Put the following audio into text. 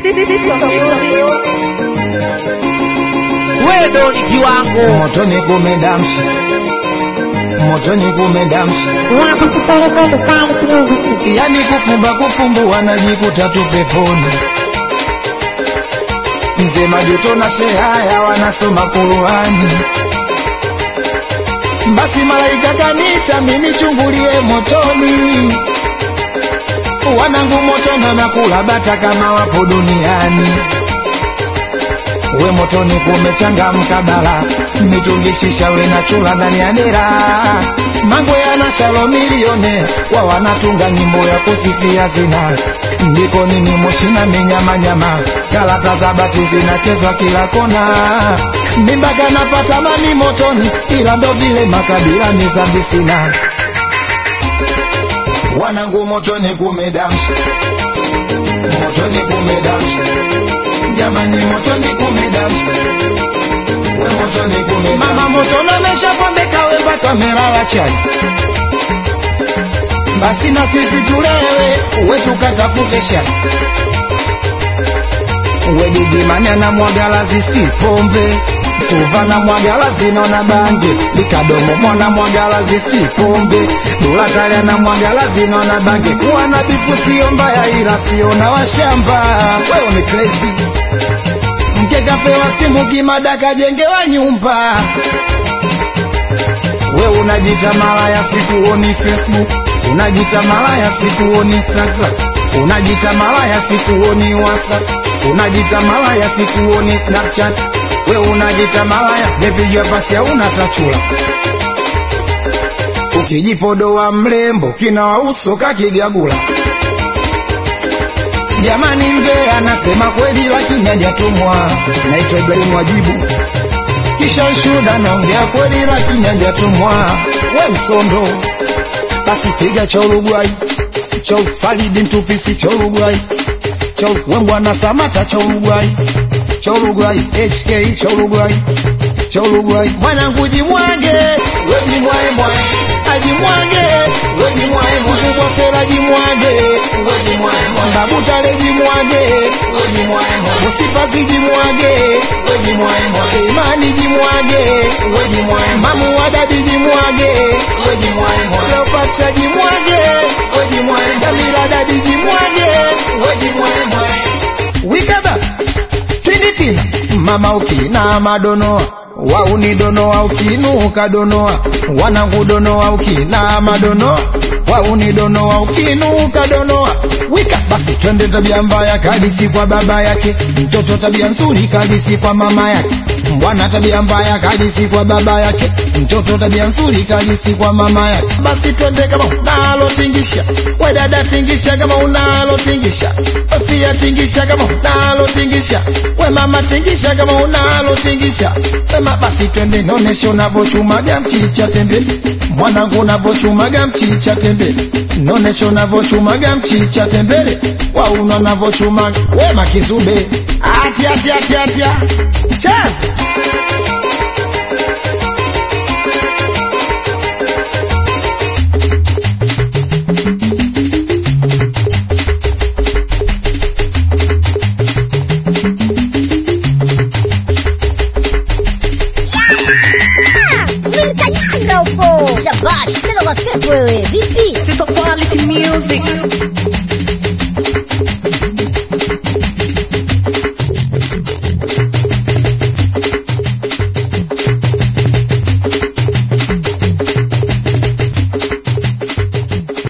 wewe ni kiwango motoni kumedamsha motoni kumedamsha yani kufumba kufumbua najikuta tu peponi mzee majuto na shehaya wanasoma kuruhani basi malaika kanita minichungulie motoni wanangu motona na kula bata kama wapo duniani we motoni kumechangamka bala mitungishisha we na chula ndani ya dera mambo yana shalo milione wa wanatunga nyimbo ya kusifia zina ndiko nini moshina minyamanyama galata za bati zinachezwa kila kona mimba kanapata mani motoni ila ndo vile makabila mizambi sina wanangu motoni kumedamsha motoni kumedamsha jamani motoni kumedamsha we motoni kumedamsha mama motoni ameshapambeka we mpaka amelala chali basi na sisi tulewe we tukatafute shali we gigimani anamwagala zisi pombe suva na mwagala zinaona bange likadomo mwana mwagala zisi pombe dulatali na mwagala zinaona bange kuwa na bifu sio mbaya ila sio na washamba wewe ni crazy mke kapewa simu kimada kajengewa nyumba we unajita malaya sikuoni facebook unajita malaya sikuoni instagram unajita malaya sikuoni whatsapp unajita malaya sikuoni snapchat we unajita malaya mepigwa pasi hauna tachula ukijipodoa mrembo kina uso kakigagula jamani mbe anasema kweli lakini hajatumwa naitwa ibrahimu wajibu kisha ushuda naongea kweli lakini hajatumwa we msondo basi piga cha Uruguay cha Faridi Mtupisi cha Uruguay cha Wembwana Samata cha Uruguay cha Uruguay HK cha Uruguay cha Uruguay mwanangu jimwage we jimwae mwae ajimwage we jimwae mwae mkubwa fera jimwage we jimwae mwae babu tale jimwage we jimwae mwae musifazi jimwage we jimwae mwae imani jimwage we jimwae mamu wadadi jimwage we jimwae mwae Leopatra jimwage we jimwae Jamila dadi jimwage we jimwae mwae wikaba twinditina mama ukina madonoa waunidonoa ukinuka donoa wanangu donoa ukina madonoa waunidonoa ukinuka donoa wika basi twende tabia mbaya kadisi kwa baba yake mtoto tabia nzuri kadisi kwa mama yake mbwana tabia mbaya kadisi kwa baba yake mtoto tabia nzuri kadisi kwa mama yake basi twende kama unalo tingisha we dada tingisha kama unalo tingisha ofia tingisha kama unalo tingisha we mama tingisha kama unalo tingisha wema basi twende nonesha unavochumaga mchicha tembele mwanangu unavochumaga mchicha tembele nonesha unavochumaga mchicha tembele wauna unavochumaga wema kizube atia atia atia atia cheza